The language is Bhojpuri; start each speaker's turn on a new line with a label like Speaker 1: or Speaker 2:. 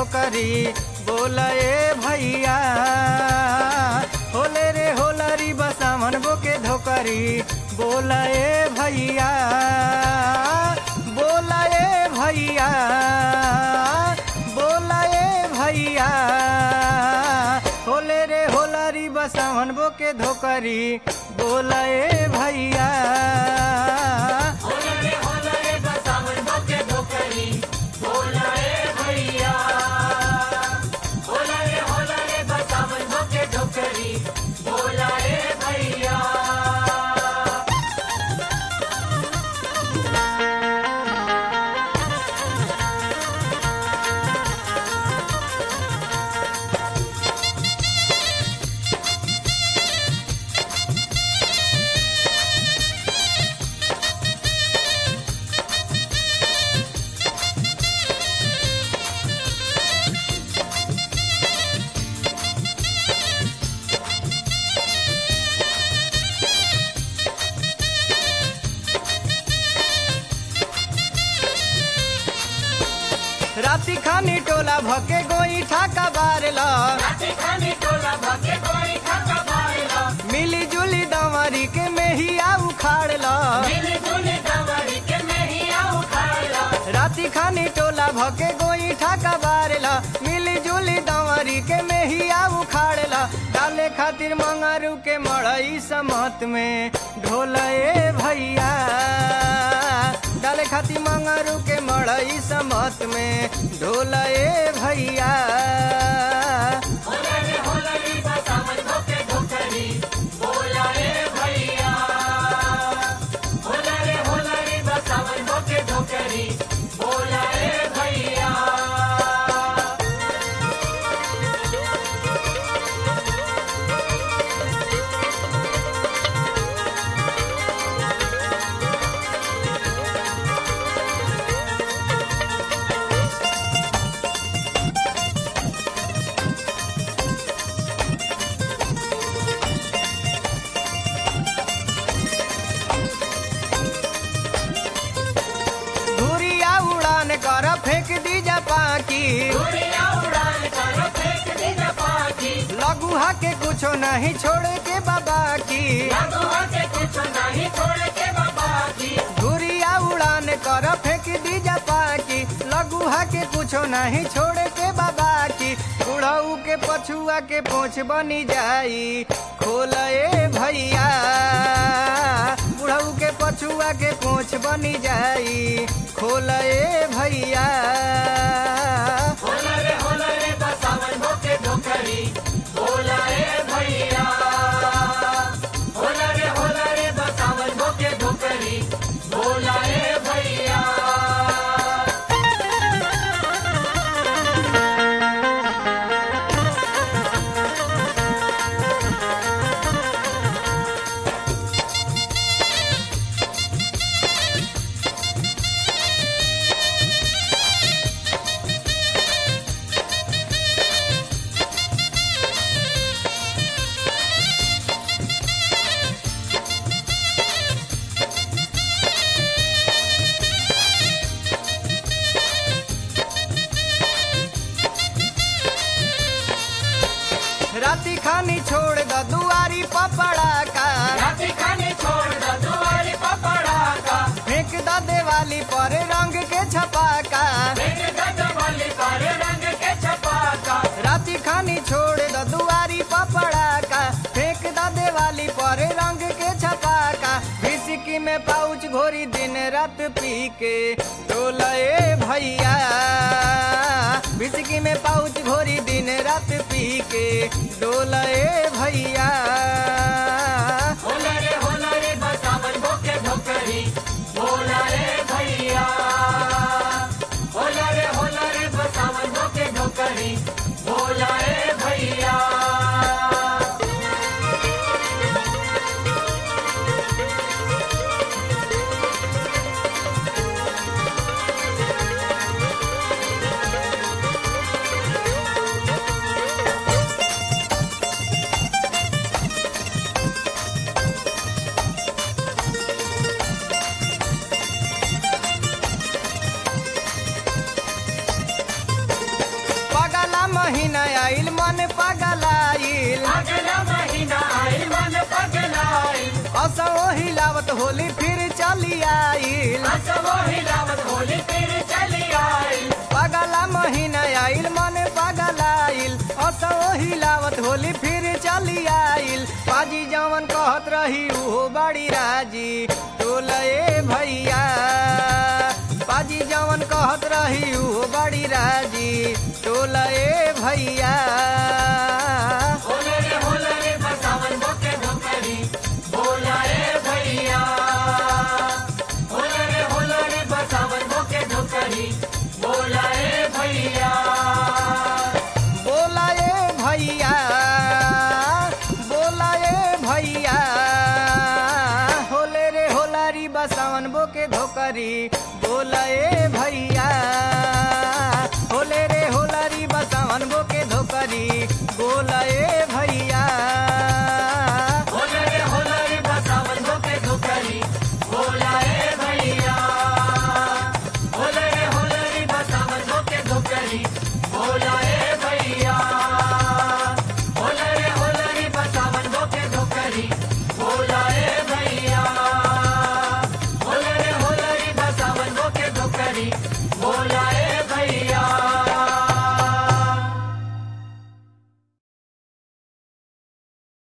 Speaker 1: धोकरी बोला ए भैया होले रे होलरी बसामन बो के धोकरी बोला ए भैया बोला ए भैया बोला ए भैया होले रे होलरी बसामन बो के धोकरी बोला ए भैया
Speaker 2: होलरे होलरे बसावन भोके धोकरी बोला ए भैया होलरे होलरे बसावन भोके धोकरी बोला ए भैया
Speaker 1: राति खानी टोला भके गोई ठाका बारला
Speaker 2: राते खाने टोला भोके कोई खाता बारला
Speaker 1: मिली जुली दंवरी के मेहिया उखाड़ला
Speaker 2: मिली जुली दवरी के नहीं आऊ खाला
Speaker 1: राति खानी टोला भके गोई ठाका बारला मिली जुली दंवरी के मेहिया उखाड़ला डाले खातिर मंगारू के मड़ई समत में ढोला ए भैया डाले खातिर मंगारू के मड़ई समत में ढोला ए भैया
Speaker 2: होलरे होलरे बसावन भोके धोकरी बोला ए भैया होलरे होलरे बसावन भोके धोकरी बोला ए भैया
Speaker 1: धुरिया उड़ान कर फेंक दी जा पाकी
Speaker 2: दुनिया उड़ान करो फेंक दी न पाकी
Speaker 1: लघुहा के कुछो नहीं छोड़े के बाबा की
Speaker 2: लगुआ के कुछ नहीं छोड़ के बाबा की
Speaker 1: धुरिया उड़ान कर फेंक दी जा पाकी लघुहा के कुछो नहीं छोड़े के बाबा की बुढ़ऊ के पछुआ के पोछ बनी जाई खोल ए भैया बुढ़ऊ के पछुआ के पोछ बनी जाई खोल ए भैया
Speaker 2: होलरे होलरे बसावन भोके धोकरी बोला ए भैया होलरे होलरे बसावन भोके धोकरी बोला ए भैया
Speaker 1: राती खानी छोड़ द दुआरी पपड़ा का
Speaker 2: राती खाने छोड़ दो दुआरे पपड़ा का
Speaker 1: फेंक द देवाली पर रंग के छपाका
Speaker 2: फेंक दो डबली पर रंग के छपाका
Speaker 1: राती खानी छोड़ द दुआरी पपड़ा का फेंक द देवाली पर रंग के छपाका विस्की में पाउच घोरी दिन रात पी के टोला ए भैया विस्की में पाउच घोरी दिन रात पी के डोला ए भैया
Speaker 2: होलरे होलरे बसावन भोके धोकरी बोला ए भैया होलरे होलरे बसावन भोके धोकरी बोला ए भैया
Speaker 1: मन पगलाइल
Speaker 2: अगला महीना आई मन पगलाई
Speaker 1: असो हिलावत होली फिर चली आइल
Speaker 2: असवो हिलावत होली फिर चली आई
Speaker 1: पगला महीना आइल मन पगलाइल असो हिलावत होली फिर चली आइल पाजी जवन कहत रही उहो बड़ी राजी टोलए भैया पाजी जवन कहत रही उहो बड़ी राजी टोलए भैया
Speaker 2: होले रे होले रे बसावन बोके ढोकरी बोला रे भैया होले रे होले रे बसावन बोके ढोकरी बोला रे भैया
Speaker 1: बोलाए भैया बोलाए भैया होले रे होलारी बसावन बोके धोकरी बोलाए